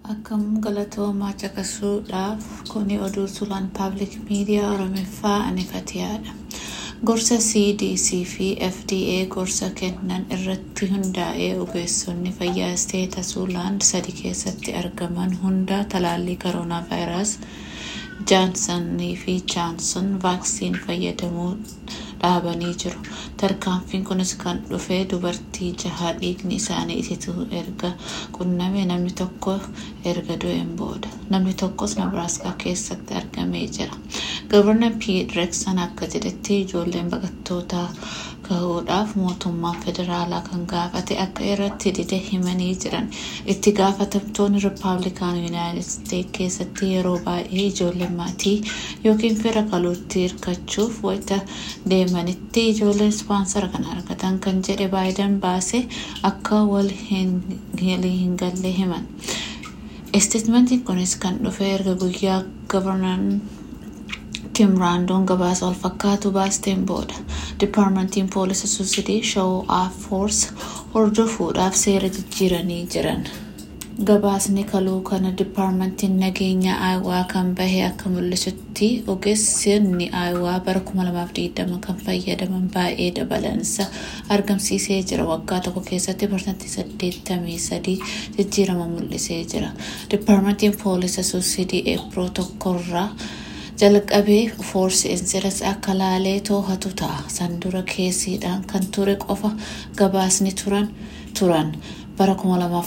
Akkam galatoomaa caqasuudhaaf kuni oduu sulaan paablik miidiyaa Oromiffaa anifatiyaadha. Gorsa CDC fi FDA gorsa kennan irratti hundaa'ee ogeessonni fayyaa isteeta Suulaan sadi keessatti argaman hunda talaallii koronaa vaayiraas jaansanii fi jaanson vaaksiin fayyadamuu dhaabanii jiru. Tarkaanfiin kunis kan dhufe dubartii jaha dhiigni isaanii isituu erga qunname namni tokko erga du'een booda. Namni tokkos Nebraaskaa keessatti argamee jira. Gabarnar Piit Reeksan akka jedhetti ijoolleen baqattootaa gahuudhaaf mootummaan federaalaa kan gaafate akka irratti dide himanii jiran. Itti gaafatamtoonni Rippaabilikaan Yuunaayitid Isteet keessatti yeroo baay'ee ijoolleen maatii yookiin fira kaluutti hirkachuuf wayita deemanitti ijoolleen ispaansara kan argatan kan jedhe baayidan baase akka wal hin galle himan. Isteetmentiin kunis kan dhufe erga guyyaa gabarnan Kim Raandoon gabaasa wal fakkaatu baasteen booda Dipaarmentiin Poolisa Suusidii Shawoo Aafoors hordofuudhaaf seera jijjiiranii jiran. Gabaasni kaluu kana Dipaarmentiin nageenya Aayawaa kan bahe akka mul'isutti ogeessonni Aayawaa bara 2020 kan fayyadaman baay'ee dabalansa argamsiisee jira. Waggaa tokko keessatti parsantii 83 jijjiirama mul'isee jira. Dipaarmentiin Poolisa Suusidii Eeproo tokkorraa jalqabee foorsi insiras akka laalee too'atu ta'a. Sandura keessiidhaan kan ture qofa gabaasni turan turan. bara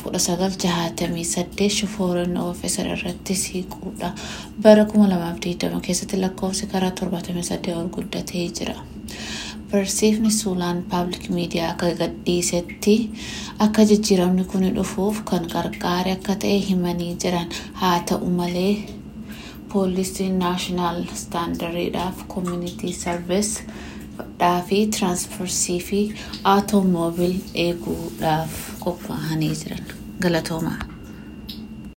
2019 shufoorin oofisar irratti siiquudha. Bara 2020 keessatti lakkoofsi karaa 78 ol guddatee jira. Barsiifni Suulaan paablik miidiyaa akka gadhiisetti akka jijjiiramni kun dhufuuf kan gargaare akka ta'e himanii jiran haa ta'u malee poolisiin naashinaal istaandariidhaaf koomunitii sarvis fi tiraansfarsii fi aatoomobil eeguudhaaf qophaa'anii jiran galatoomaa.